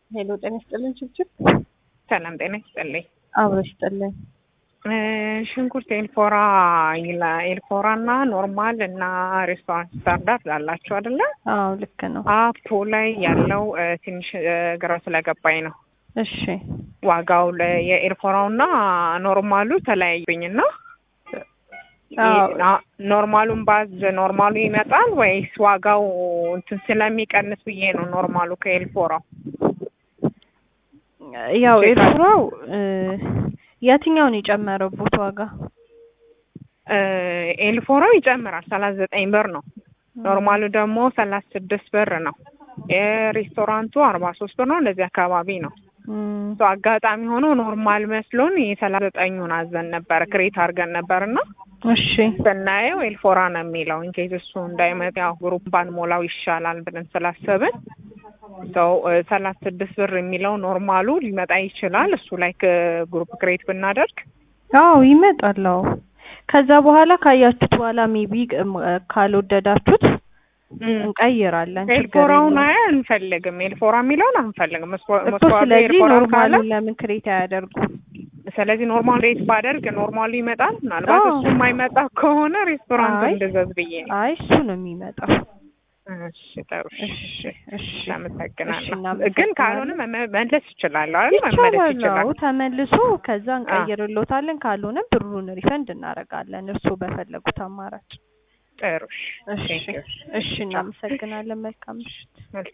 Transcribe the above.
ሄሎ ጤና ይስጥልን ችብችብ ሰላም ጤና ይስጥልኝ። አብሮ ይስጥልን። ሽንኩርት ኤልፎራ ይላ- ኤልፎራ እና ኖርማል እና ሬስቶራንት ስታንዳርድ ላላችሁ አይደለ? አዎ ልክ ነው። አፖ ላይ ያለው እ፣ ትንሽ እ፣ ግራ ስለገባኝ ነው። እሺ ዋጋው ለ- የኤልፎራው እና ኖርማሉ ተለያዩብኝ እና አዎ። አ- ኖርማሉን ባዝ ኖርማሉ ይመጣል ወይስ ዋጋው እንትን ስለሚቀንስ ብዬ ነው ኖርማሉ ከኤልፎራው ያው ቼክ ኤርትራው እ፣ የትኛውን የጨመረበት ዋጋ? እ፣ ኤልፎራው ይጨምራል ሰላሳ ዘጠኝ ብር ነው። ኖርማሉ ደግሞ ሰላሳ ስድስት ብር ነው። የሬስቶራንቱ አርባ ሶስት ብር ነው። እንደዚህ አካባቢ ነው። እም፣ እሱ አጋጣሚ ሆኖ ኖርማል መስሎን የሰላሳ ዘጠኙን አዘን ነበር ክሬት አድርገን ነበር እና እሺ ስናየው ኤልፎራ ነው የሚለው ኢንኬዝ እሱ እንዳይመጣ ያው ግሩፕ ባንሞላው ይሻላል ብለን ስላሰብን ሰው ሰላሳ ስድስት ብር የሚለው ኖርማሉ ሊመጣ ይችላል። እሱ ላይ ግሩፕ ክሬት ብናደርግ አዎ ይመጣል። አዎ ከዛ በኋላ ካያችሁት በኋላ ሜቢ ካልወደዳችሁት እንቀይራለን። ችግር ኤልፎራውን የለውም። አይ አንፈልግም። ኤልፎራ የሚለውን አንፈልግም። መስዋ- እኮ መስዋዕቱ ስለዚህ ኤልፎራን ካለ ኖርማሉን ለምን ክሬት አያደርጉም? ስለዚህ ኖርማል ሬት ባደርግ ኖርማሉ ይመጣል። ምናልባት አዎ። እሱ የማይመጣ ከሆነ ሬስቶራንት አይ። እንድዘዝ ብዬ ነው። አይ እሱ ነው የሚመጣው። እሺ ጥሩ። እሺ እሺ እሺ አመሰግናለሁ። እናመሰግናለን። ግን ካልሆነ መመ- መመለስ ይችላለሁ አይደል? መመለስ ይቻላል። ይችላል። አዎ ተመልሶ ከዛ እንቀይርሎታለን። ካልሆነ ብሩን ሪፈንድ እናደርጋለን እርስዎ በፈለጉት አማራጭ። ጥሩ። እሺ Thank you. እሺ እናመሰግናለን። መልካም ምሽት። መልካም